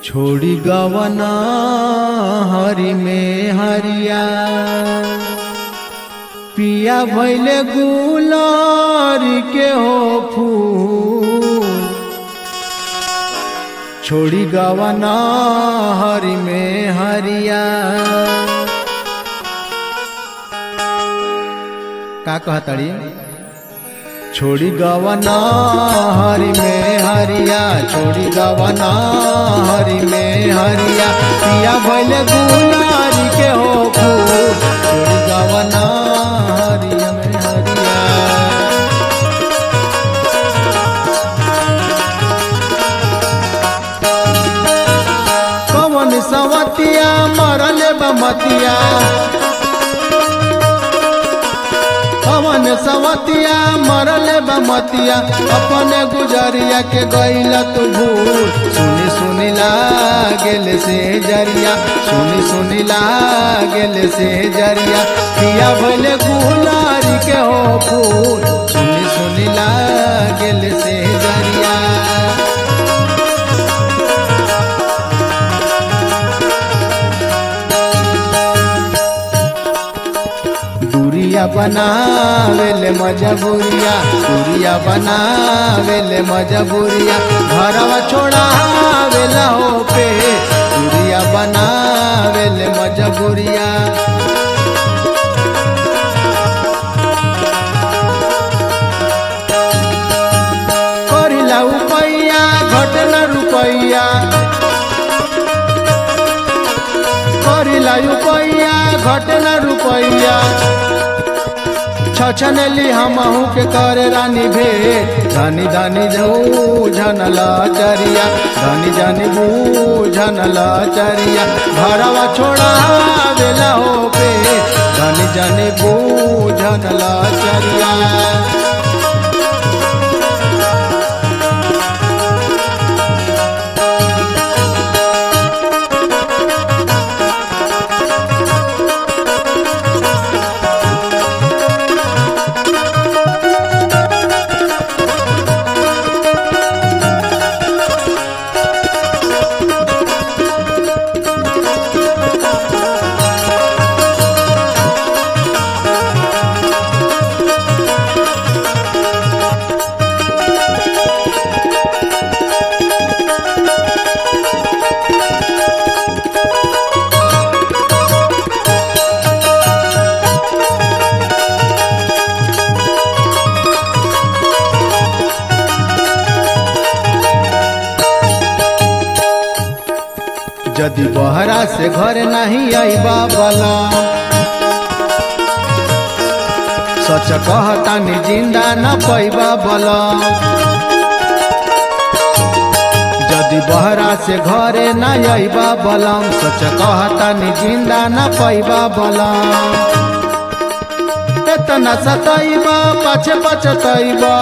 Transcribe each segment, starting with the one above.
छोड़ी गवना हरि में हरिया पिया भैले गुलारी के हो फूल छोड़ी गवना हरि में हरिया का कहतड़ी छोड़ी गवना हरि में हरिया छोड़ी गवना हरि में हरिया पिया भैले गुलारी के हो फूल छोड़ी गवना हरि में हरिया कवन सवतिया मरल बमतिया कवन सवतिया मरल बमतिया अपने गुजरिया के गैल तू भूल सुनी सुनी लागेल से जरिया सुनी सुनी लागेल से जरिया पिया भले गुलारी के हो फूल सुनी सुनी लागेल से जरिया दूरिया बनावेले मजबूरिया दूरिया बनावेले मजबूरिया घरवा छोड़ावेला हो पे दूरिया बनावेले मजबूरिया करिला उपैया घटना रुपैया करिला रुपैया घटना रुपैया छछनली हमहू के करे रानी भे धनी धनी झूझन लचरिया धनी धनी बूझन लचरिया घरवा छोड़ा बेला हो पे धनी धनी बूझन लचरिया यदि बहरा से घर नहीं आईबा बला सच कहतानी जिंदा न पैबा बला यदि बहरा से घरे न आईबा बलम सच कहतानी जिंदा न पैबा बलम एतना सतैबा पाछे पचतैबा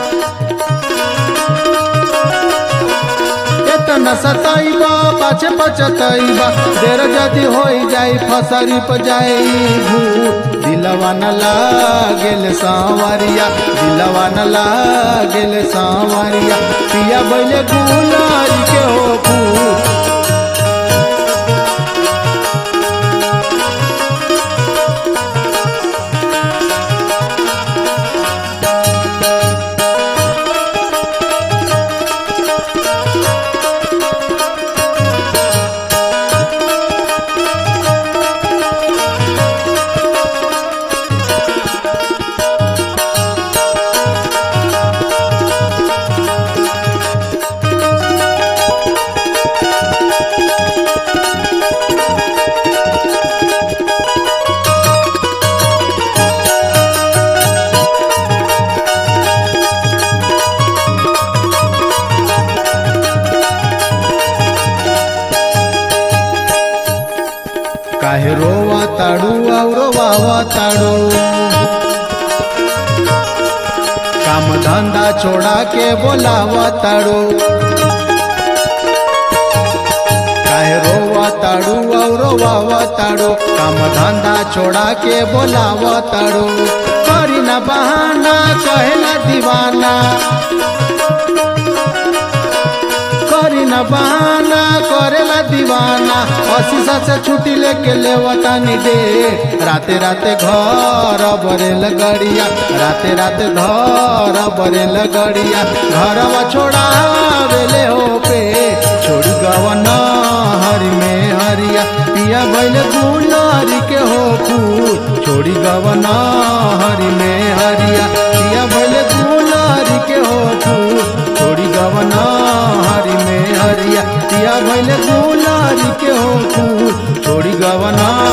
एतना सतैबा पाछे पचतैबा देर जदि होई जाई फसरी प जाई भूत दिलवा न लागेल सांवरिया दिलवा न लागेल सांवरिया पिया बैले गुलारी के हो फूल काहे रोवा ताड़ू और वावा ताड़ू काम धंधा छोड़ा के बोलावा ताड़ू काहे रोवा ताड़ू और वावा ताड़ू काम धंधा छोड़ा के बोलावा ताड़ू करी ना बहाना कहेला दीवाना करी न बहाना करेला दीवाना अशीसा से छुट्टी लेके लेवतानी दे राते राते घर बरेल गड़िया राते राते घर बरेल गड़िया घरवा छोड़ावेले हो पे छोड़ी गवन हरि में हरिया पिया भैल गुलरी के हो फूल छोड़ी गवन हरि में हरिया पिया भैल गुलरी के हो फूल छोड़ी गवन हरि में हरिया पिया भैल गुलरी के हो फूल छोड़ी गवन